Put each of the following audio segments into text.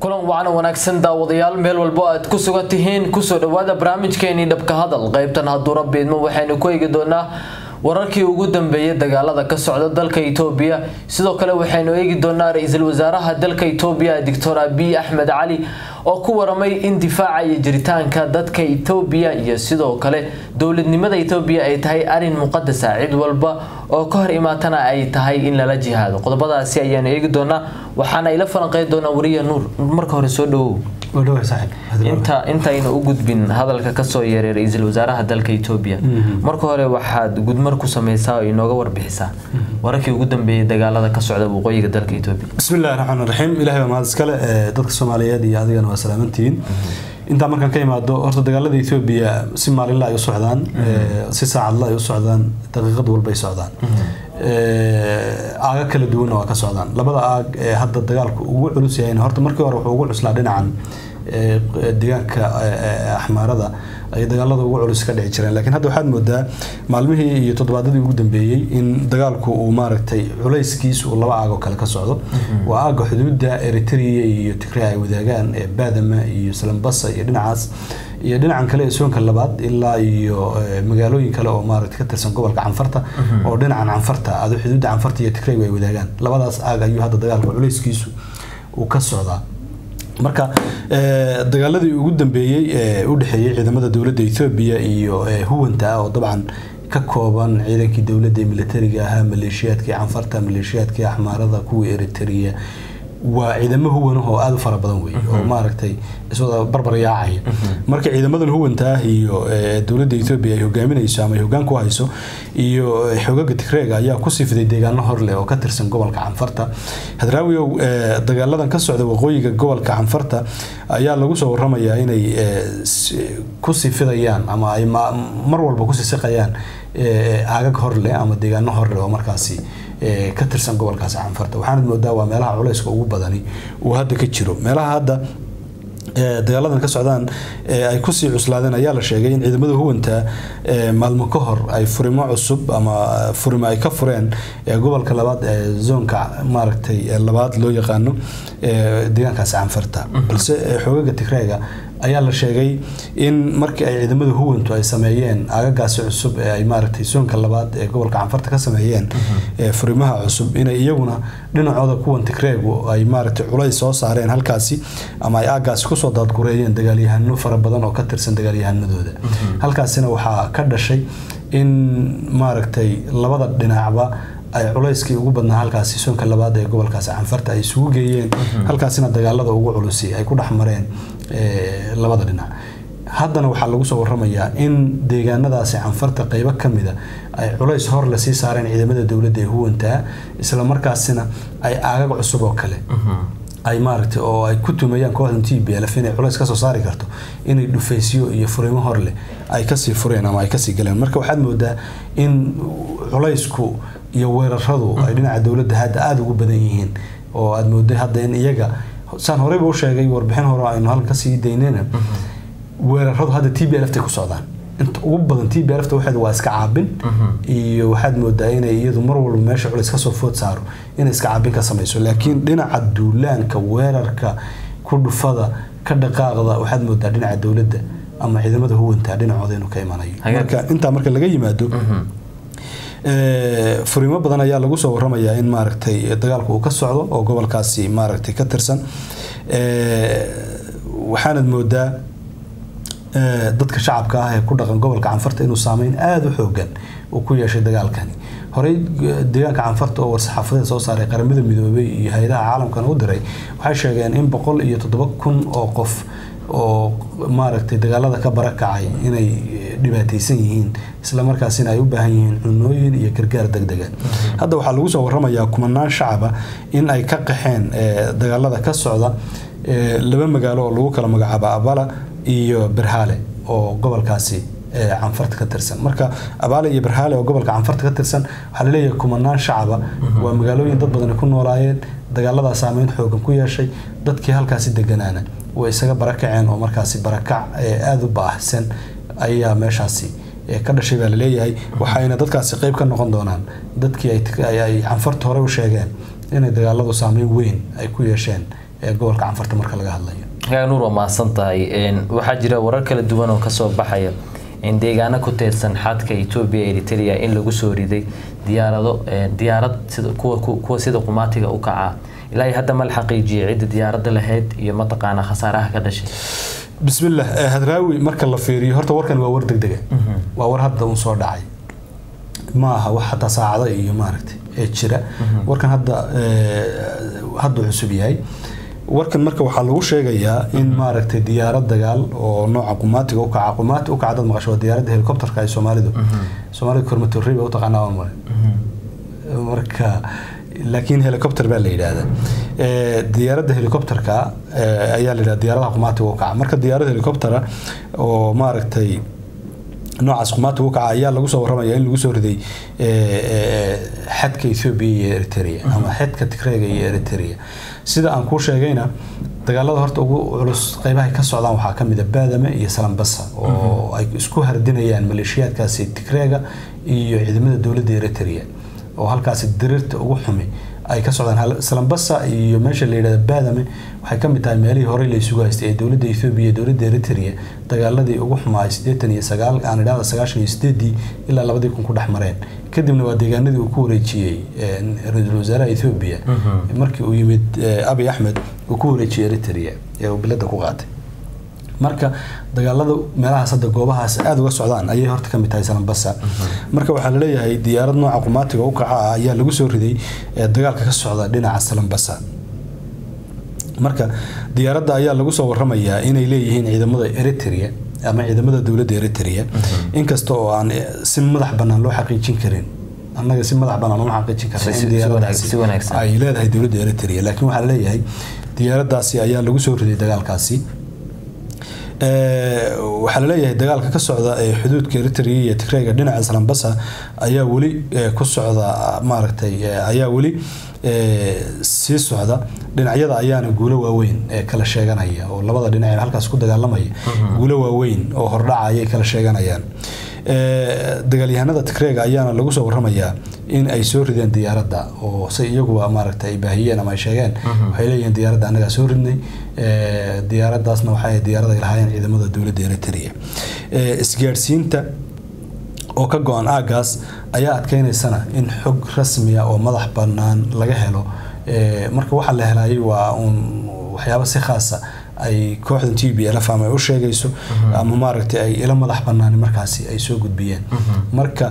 kulan wacan wanaagsan daawadayaal meel walbo aad ku sugan tihiin kusoo dhawaada barnaamijkeenii dhabka hadal qaybtan hadduu rabbi idmo waxaynu ku eegi doonaa wararkii ugu dambeeyay dagaalada ka socda dalka itoobiya sidoo kale waxaynu eegi doonaa ra-iisul wasaaraha dalka itoobiya doctor abiy axmed cali oo ku waramay in difaaca iyo jiritaanka dadka itoobiya iyo sidoo kale dowladnimada itoobiya ay tahay arin muqadasa cid walba oo ka hor imaatana ay tahay in lala jihaado qodobadaasi ayaanu eegi doonaa waxaana ila falanqeyn doonaa wariya nuur marka hore soo dhawow inta intaynu u gudbin hadalka kasoo yeeray ra-iisul wasaaraha dalka itoobiya marka hore waxaad gudmar ku sameysaa oo inooga warbixisaa wararkii ugu dambeeyay dagaalada ka socda waqooyiga dalka itoobiya bismillahi raxmaan raxiim ilahay baa mahad iskale dadka soomaaliyeed iyo adigana waa salaamantihiin intaa markaan ka imaado horta dagaalada etoobiya si maalinla ay u socdaan si saacadla ay u socdaan daqiiqad walba ay socdaan aaga kala duwanna waa ka socdaan labada aag ee hadda dagaalku ugu culus yahayna horta markii hore wuxuu ugu cuslaa dhinacan deegaanka axmaarada ay dagaalada ugu culus ka dhici jireen laakiin hadda waxaad moodaa maalmihii iyo toddobaadadii ugu dambeeyey in dagaalku uu maaragtay culayskiisu uu laba aagoo kale ka socdo waa aaga xuduudda eritrea iyo tigray ay wadaagaan ee baadama iyo salambasa iyo dhinacaas iyo dhinacan kale ee soonka labaad ilaa iyo magaalooyin kale oo maaragtay ka tirsan gobolka canfarta oo dhinacan canfarta ado xuduudda canfarta iyo tigraygu ay wadaagaan labadaas aag ayuu hadda dagaalka culayskiisu uu ka socdaa marka dagaaladii ugu dambeeyey ee u dhexeeyey ciidamada dowladda etoobiya iyo huwanta oo dabcan ka kooban ciidankii dowladda militariga ahaa maleeshiyaadkii canfarta maleeshiyaadkii axmaarada kuwii eritrea waa ciidamo huwanah oo aada u fara badan wey oo maaragtay iswada barbar yaacaya marka ciidamadan huwanta ah iyo dowladda etoobiya ay hogaaminayso ama ay hoggaan ku hayso iyo xogaga tigreega ayaa kusii fiday deegaano horleh oo ka tirsan gobolka canfarta hadraawiow dagaaladan ka socda waqooyiga gobolka canfarta ayaa lagu soo waramayaa inay kusii fidayaan ama ay mar walba kusii siqayaan aagag horleh ama deegaano horleh oo markaasi ka tirsan gobolkaasi canfarta waxaanad moodaa waa meelaha culayska ugu badani uu hadda ka jiro meelaha hadda dagaaladan ka socdaan ay kusii cuslaadeen ayaa la sheegay in ciidamada huwanta maalmo ka hor ay furimo cusub ama furimo ay ka fureen gobolka labaad ee zoonka maaragtay labaad loo yaqaano deegaankaasi canfarta balse xoogaga tigreega ayaa la sheegay in markii ay ciidamada huwantu ay sameeyeen aagagaasi cusub ee ay maaragtay soonka labaad ee gobolka canfarta ka sameeyeen furimaha cusub inay iyaguna dhinacooda kuwan tigreegu ay maaragtay culays soo saareen halkaasi ama ay aagaasi kusoo daadgureeyeen dagaalyahano fara badan oo ka tirsan dagaalyahanadooda halkaasina waxaa ka dhashay in maaragtay labada dhinacba ay culayskii ugu badnaa halkaasi soonka labaad ee gobolkaasi canfarta ay isugu geeyeen halkaasina dagaalada ugu culusi ay ku dhex mareen labada dhinac haddana waxaa lagu soo waramayaa in deegaanadaasi canfarta qeybo ka mida ay culays hor le sii saareen ciidamada dowladda ee huwantaa isla markaasina ay aagag cusub oo kale ay maaragtay oo ay ku tumayaan kooxdan t b lf inay culays kasoo saari karto inay dhufaysyo iyo furimo horleh ay kasii fureen ama ay kasii galeen marka waxaad moodaa in culaysku iyo weeraradu ay dhinaca dowladda hadda aada ugu badan yihiin oo aada mooday hadda in iyaga saan horeyba u sheegay warbixin hore aynu halkan kasii daynayna weeraradu hadda t b lft ku socdaan inta ugu badan t b lft waxeed waa iska caabin iyo waxaad moodaa inay iyadu mar walba meesha culays kasoo food saaro inay iska caabin ka samayso laakiin dhinaca duulaanka weerarka ku dhufada ka dhaqaaqda waxaad moodaa dhinaca dowladda ama ciidamada huwanta dhinacooda inuu ka imanayo marka intaa marka laga yimaado furiimo badan ayaa lagu soo waramayaa in maaragtay dagaalku uu ka socdo oo gobolkaasi maaragtay ka tirsan waxaanad moodaa dadka shacabka ah ee ku dhaqan gobolka canfarta inuu saameyn aada u xoogan uu ku yeeshay dagaalkani horey deegaanka canfarta oo war-saxaafadeed soo saaray qaramada midoobay iyo hay-adaha caalamkana u diray waxay sheegeen in boqol iyo toddoba kun oo qof oo maaragtay dagaalada ka barakacay inay dhibaataysan yihiin isla markaasina ay u baahan yihiin cunooyin iyo gargaar degdega hadda waxaa lagu soo waramayaa kumanaan shacaba in ay ka qaxeen dagaalada ka socda laba magaalo oo lagu kala magacaabo abala iyo berhale oo gobolkaasi canfarta ka tirsan marka abaale iyo berhale oo gobolka canfarta ka tirsan waxaa laleeyahay kumanaan shacaba waa magaalooyin dad badani ku noolaayeen dagaaladaa saameyn xoogan ku yeeshay dadkii halkaasi deganaana way isaga barakaceen oo markaasi barakac aada u baahsan ayaa meeshaasi ka dhashay baa laleeyahay waxayna dadkaasi qeyb ka noqon doonaan dadkii ay canfarta hore u sheegeen inay dagaaladu saameyn weyn ay ku yeesheen gobolka canfarta marka laga hadlayo nuur waa mahadsan tahay waxaa jira warar kala duwan oo kasoo baxaya in deegaano ku teedsan xadka etoobiya eritrea in lagu soo riday diyaarado diyaarad kuwa sida qumaatiga u kaca ilaa iyo hadda ma la xaqiijiyay cidda diyaaradda lahayd iyo mataqaana khasaaraha ka dhashay bismillah hadraawi marka la fiiriyo horta warkan waa war degdega waa war hadda un soo dhacay ma aha wax hataa saacado iyo maaragtay ee jira warkan hadda hadda cusub yahay warkan marka waxaa lagu sheegayaa in maaragtay diyaarad dagaal oo nooca qumaatiga ukaca qumaati ukaca dad maqasho waa diyaaradda helicopterka ay soomaalidu soomaalida kormatorri ba utaqaanaa waan mare marka laakiin helicopter baa la yidhaahdaa diyaaradda helicopterka ayaa la yidhahda diyaaradaha qumaatiga ukaca marka diyaarad helicoptera oo maaragtay noocaas qumaatiga ukaca ayaa lagu soo warramaya in lagu soo riday xadka ethoobia iyo eritrea ama xadka tigreega iyo eritrea sida aan kuu sheegayna dagaalada horta ugu culus qeybahay ka socdaan waxaa kamid a baadame iyo salambasa oo ay isku hardinayaan maleeshiyaadkaasi tigreega iyo ciidamada dowladda eritrea oo halkaasi diriirta ugu xumi ay ka socdaan salambasa iyo meesha la yidhahda baadame waxay ka mid tahay meelihii horey la isugu haystay ee dowladda ethoobia iyo dowladda eritrea dagaaladii ugu xumaa siddeetan iyo sagaal aan idhahda sagaashan iyo sideedii ilaa labadii kun ku dhex mareen kadibna waa deegaanadii uu ku wareejiyey ra-iisul wasaaraha ethoobia markii uu yimid abiy axmed uu ku wareejiyey eritrea ee uu bilada ku qaatay marka dagaalada meelahaas hadda goobahaas aada uga socdaan ayay horta ka mid tahay salambasa marka waxaa laleeyahay diyaarad nooca qumaatiga u kaca ah ayaa lagu soo riday dagaalka ka socda dhinaca salambasa marka diyaaradda ayaa lagu soo waramayaa inay leeyihiin ciidamada eritrea ama ciidamada dowladda eritrea inkasta oo aan si madax bannaan loo xaqiijin karin annaga si madax bannaan uma xaqiijin karna in diyaaradaasi ay leedahay dowladda eritrea laakiin waxaa laleeyahay diyaaraddaasi ayaa lagu soo riday dagaalkaasi waxaa laleeyahay dagaalka ka socda ee xuduudka eritrea iyo tigreega dhinaca salambasa ayaa weli ku socda maaragtay ayaa weli sii socda dhinacyada ayaana guulo waaweyn ee kala sheeganaya oo labada dhinac ee halkaas ku dagaalamaya guulo waaweyn oo hordhaca ayay kala sheeganayaan dagaalyahanada tigreega ayaana lagu soo waramayaa in ay soo rideen diyaaradda oo se iyaguba maaragta ay baahiyeen ama ay sheegeen waxay leeyihiin diyaaradda annagaa soo ridnay diyaaraddaasna waxay diyaarad ay lahaayeen ciidamada dowladda eritrea isgaadhsiinta oo ka go-an aagaas ayaa adkeynaysana in xog rasmiya oo madax bannaan laga helo marka waxaa la helayay waa uun waxyaabo si khaasa ay kooxdan t b lf ama ay u sheegayso ama maaragtay ay ila madax banaani markaasi ay soo gudbiyeen marka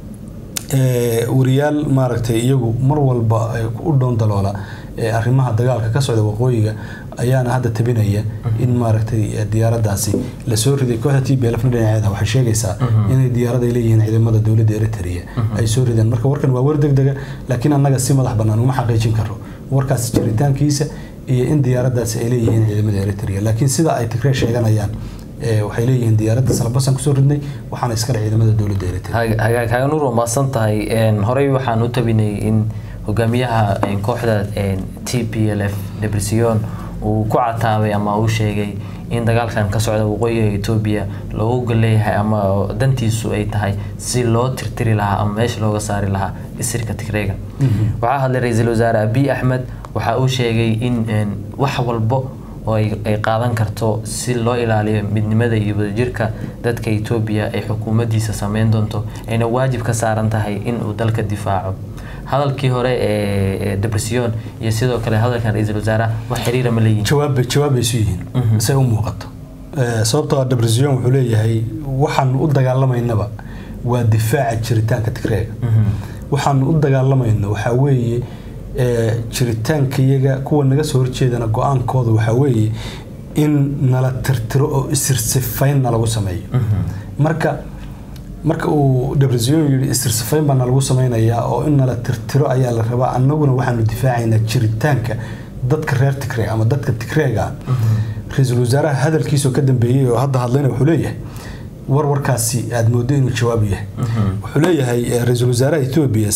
wariyaal maaragtay iyagu mar walba u dhown daloola arrimaha dagaalka ka socda waqooyiga ayaana hadda tabinaya in maaragtay diyaaraddaasi lasoo riday kooxda t b lfna dhinaceeda waxay sheegaysaa inay diyaarad ay leeyihiin ciidamada dowladda eritrea ay soo rideen marka warkan waa war degdega laakiin annaga si madax bannaan uma xaqiijin karo warkaas jiritaankiisa iyo in diyaaraddaasi ay leeyihiin ciidamada eritrea laakiin sida ay tigree sheeganayaan waxay leeyihiin diyaaradda salbasan kusoo ridnay waxaana iskale ciidamada dowladda eritrea hagaag haganuur waa mahadsan tahay horey waxaan u tabinay in hogaamiyaha kooxda t p l f debresiyon uu ku cataabay ama uu sheegay in dagaalkan ka socda waqooyiga etoobiya loogu leeyahay ama dantiisu ay tahay si loo tirtiri lahaa ama meesha looga saari lahaa isirka tigreega waxaa hadlay ra-iisul wasaare abiy axmed waxa uu sheegay in wax walbo oo ay qaadan karto si loo ilaaliyo midnimada iyo wadajirka dadka etoobiya ay xukuumaddiisa sameyn doonto ayna waajib ka saaran tahay in uu dalka difaaco hadalkii hore ee debresiyon iyo sidoo kale hadalkan ra-iisul wasaaraha wax xiriira ma leeyihin jawaab jawaab bay isu yihiin say u muuqato sababtoo debresiyon wuxuu leeyahay waxaanu u dagaalamaynaba waa difaaca jiritaanka tigreega waxaanu u dagaalamayno waxaa weeye jiritaankayaga kuwa naga soo horjeedana go-aankooda waxaa weeye in nala tirtiro oo isirsifaynna lagu sameeyo marka marka uu debresiyon yidhi isirsifayn baa nalagu sameynayaa oo in nala tirtiro ayaa la rabaa annaguna waxaanu difaacaynaa jiritaanka dadka reer tigreeg ama dadka tigreega ra-iisul wasaaraha hadalkiisoo ka dambeeyey oo hadda hadlayna wuxuu leeyahay war warkaasi aada moodo inuu jawaab yahay wuxuu leeyahay ra-iisul wasaaraha etoobiya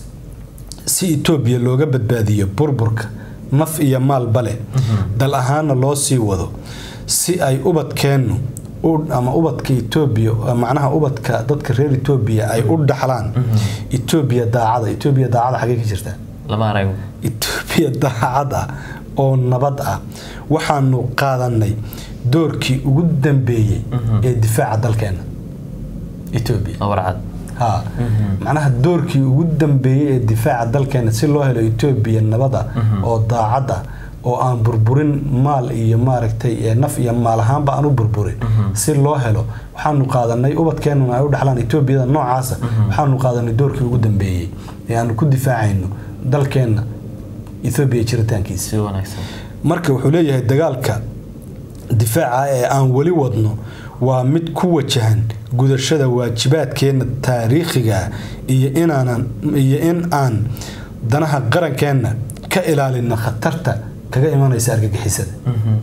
si etoobiya looga badbaadiyo burburka naf iyo maalba leh dal ahaana loo sii wado si ay ubadkeennu ama ubadka etoobiya macnaha ubadka dadka reer etoobiya ay u dhaxlaan etoobiya daacada etoobiya daacada xagee ka jirtaa lama arago etoobiya daacad ah oo nabad ah waxaanu qaadanay doorkii ugu dambeeyey ee difaaca dalkeena etoobiya warcad ha macnaha doorkii ugu dambeeyey ee difaaca dalkeena si loo helo etoobiya nabada oo daacad ah oo aan burburin maal iyo maaragtay ee naf iyo maal ahaanba aan u burburin si loo helo waxaanu qaadanay ubadkeenuna ay u dhexlaan etoobiyada noocaasa waxaanu qaadanay doorkii ugu dambeeyey ee aanu ku difaacayno dalkeenna ethoobiya jiritaankiisa si wanaagsan marka wuxuu leeyahay dagaalka difaaca ee aan weli wadno waa mid ku wajahan gudashada waajibaadkeenna taariikhiga ah iyo inaanan iyo in aan danaha qarankeenna ka ilaalino khatarta kaga imanaysa argagixisada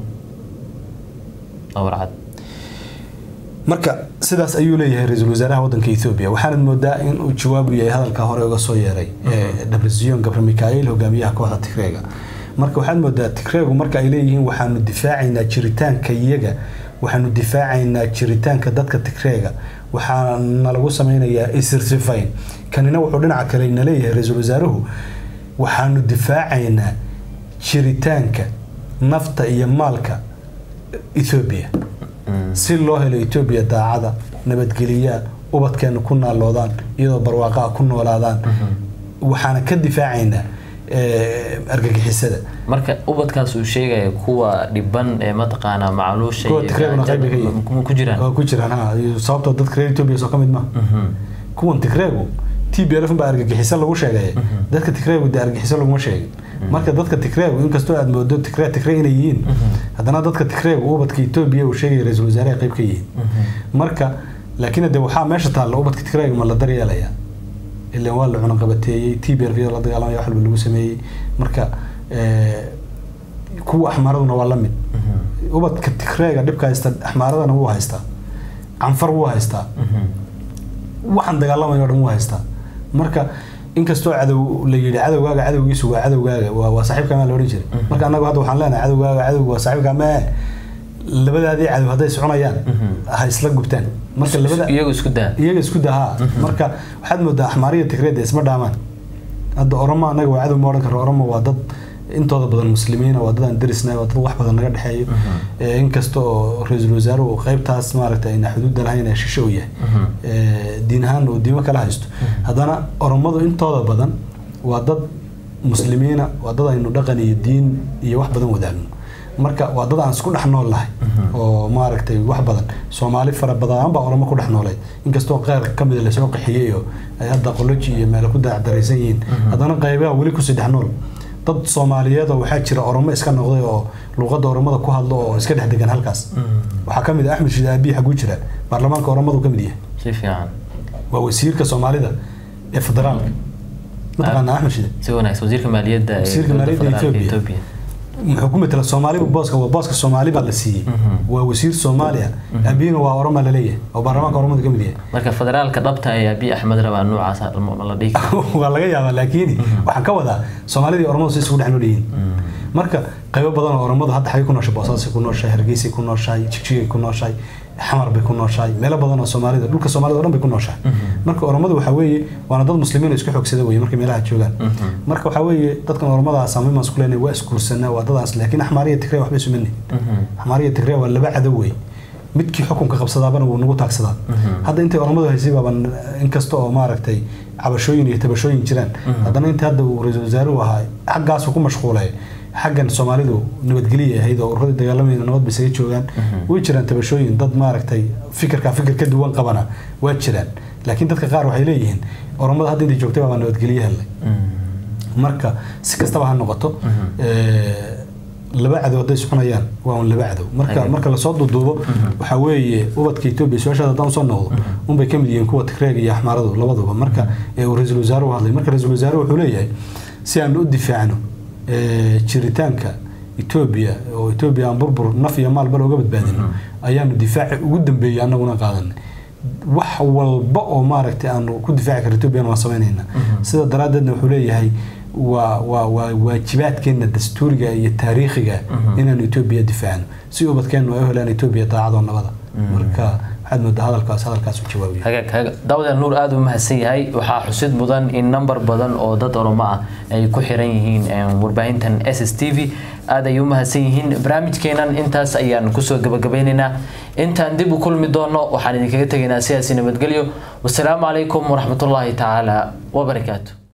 warcad marka sidaas ayuu leeyahay ra-iisul wasaaraha wadanka etoobiya waxaanad moodaa in uu jawaabu yahay hadalka hore uga soo yeeray dhabrisiyon gabre mikail hogaamiyaha kooxda tigreega marka waxaad moodaa tigreegu marka ay leeyihiin waxaanu difaacaynaa jiritaanka iyaga waxaanu difaacaynaa jiritaanka dadka tigreega waxaana lagu sameynayaa isirsifayn kanina wuxuu dhinaca kale na leeyahay ra-iisul wasaaruhu waxaanu difaacaynaa jiritaanka nafta iyo maalka ethoobiya si loo helo etoobiya daacada nabadgeliyaa ubadkeena ku naaloodaan iyadoo barwaaqaa ku noolaadaan waxaana ka difaacaynaa argagixisada marka ubadkaas uu sheegaya kuwa dhiban ee mataqaanaa macluusha Kuwa Tigreeguna qayb bay ka yihiin. ma ku jiraan waa ku jiraan ha iyo sababtoo dadka reer etoobiya soo ka mid maaha kuwan tigreegu t b lf baa argagixiso lagu sheegay dadka tigreegu dee argagixiso laguma sheegin marka dadka tigreegu inkastoo aad moodo tigre tigre inay yihiin haddana dadka tigreegu ubadka etoobiya uu sheegaya ra-iisul wasaare ay qayb ka yihiin marka laakiin de waxaa meesha taalla ubadka tigreega ma la daryeelaya ilan waa la cunaqabateeyey t b lf la dagaalamaya wax walba lagu sameeyey marka eh, kuwa axmaaraduna waa la mid ubadka tigreega dhibka haysta axmaaradana wuu haystaa canfar wuu haystaa waxaan dagaalamayo o dhan wuu haystaa marka inkastoo cadow la yidhi cadowgaaga cadowgiisu waa cadowgaaga waa waa saaxiibka maa la odhan jiray marka annagu hadda waxaan leenahay cadowgaaga cadowga waa saaxiibka mee labadaadii cadow hadday soconayaan ha isla gubtaan marka labada iyagu isku daa iyaga isku dahaa marka waxaad moodaa axmaariya tigreeda isma dhaamaan hadda oromo annaga waa cadow ma odhan karo oromo waa dad intooda badan muslimiina waa dad aan derisnahay waa dad wax badan naga dhexeeyo Eh, inkasta oo ra-iisul wasaaruhu qaybtaas maaragtay ayna xuduudda lahayn ee shishe u yahay Eh, diin ahaan uu diimo kala haysto haddana oromadu intooda badan waa dad muslimiina waa dad aynu dhaqan iyo diin iyo wax badan wadaagno marka waa dad aan isku dhex nool lahay oo maaragtay wax badan soomaali fara badan baa oromo ku dhex noolay inkastoo qeyr ka mida lasoo qaxiyey oo ay hadda qoloji iyo meelo ku dacdaraysan yihiin haddana qaybaha weli kusii dhex nool dad soomaaliyeed oo waxaa jira oromo iska noqday oo luuqadda oromada ku hadlo oo iska dhex degan halkaas waxaa ka mid ah axmed shide aabiyi xaguu jira baarlamaanka oromadu ka mid yahay si fiican waa wasiirka soomaalida ee federaalka mataqaanaa axmed shide si wanaagsan wasiirka maaliyadda ee Wasiirka dowladda maaliyadda federaalka Ethiopia. Ethiopia muxuu ku metela soomaaliba booska waa booska soomaali baa la siiyey waa wasiir soomaaliya aabiyina waa oroma laleeyahay oo baarlamaanka oromada ka mid yahay marka federaalka dhabta ee abiy axmed rabaa noocaas ma ma la dhihi karo waa laga yaabaa laakiin waxaan ka wadaa soomaalida iyo oromadu si isugu dhex nool yihiin marka qaybo badan oo oromadu hadda xagay ku nooshay boosaasay ku nooshahay hargeysay ku nooshahay jigjigay ku nooshahay xamar bay ku nooshahay meelo badan oo soomaalida dhulka soomaalida oo dhan bay ku nooshahay marka oromadu waxaa weeye waana dad muslimiin oo isku xoogsada weye markay meelaha joogaan marka waxaa weeye dadkan oromada saamimaan isku leenahay waa isguursanaa waa dadaas laakiin axmaariya tigre waxbay sumani axmaariya tigre waa laba cadow wey midkii xukunka qabsadaabana wuu nagu taagsadaa hadda intay oromadu haysay baaban inkasta oo maaragtay cabashooyin iyo tabashooyin jiraan haddana inta hadda uu ra-iisul wasaaruhu ahaa xaggaasu ku mashquulay xaggan soomaalidu nabadgelya ahayd oo ururadii dagaalamayna nabad bay isaga joogaan way jiraan tabashooyin dad maaragtay fikirka fikir ka duwan qabana waa jiraan laakiin dadka qaar waxay leeyihiin oromada hadda intay joogtay baa nabadgelye helnay marka si kastaba ha noqoto eh, laba cadow hadday soconayaan waa un laba cadow marka Ayib. marka lasoo duuduubo waxaa weeye ubadka etoobiya su-aashaada haddaan usoo noqdo unbay ka mid yihiin kuwa tigreega iyo axmaaradu labaduba marka ee uu ra-iisul wasaaruhu hadlay marka ra-iisul wasaaruhu wuxuu leeyahay si aan u difaacno eh, jiritaanka etoobiya oo etoobiya aan burbur naf iyo maalba looga badbaadino ayaanu difaaci ugu dambeeyey annaguna qaadanay wax walba oo maaragtay aanu ku difaaci karo etoobiyana waan samaynaynaa sida daraaddeedna wuxuu leeyahay waa waa waa waajibaadkeena dastuuriga iyo taariikhiga inaanu etoobiya difaacno si ubadkeennu ay u helaan etoobiya daacadoo nabada marka waxaad moodaa hadalkaas hadalkaas u jawaabaya hagaag hagaag daawadaal nuur aada u mahadsan yahay waxaa xusid mudan in number badan oo dad oromo ah ay ku xiran yihiin warbaahintan s s t v aada ay u mahadsan yihiin barnaamijkeenan intaas ayaan kusoo gabagabeynaynaa intaan dib u kulmi doono waxaan idinkaga tegaynaa sidaasi nabadgelyo wasalaamu calaykum waraxmatullaahi tacaala wabarakaatu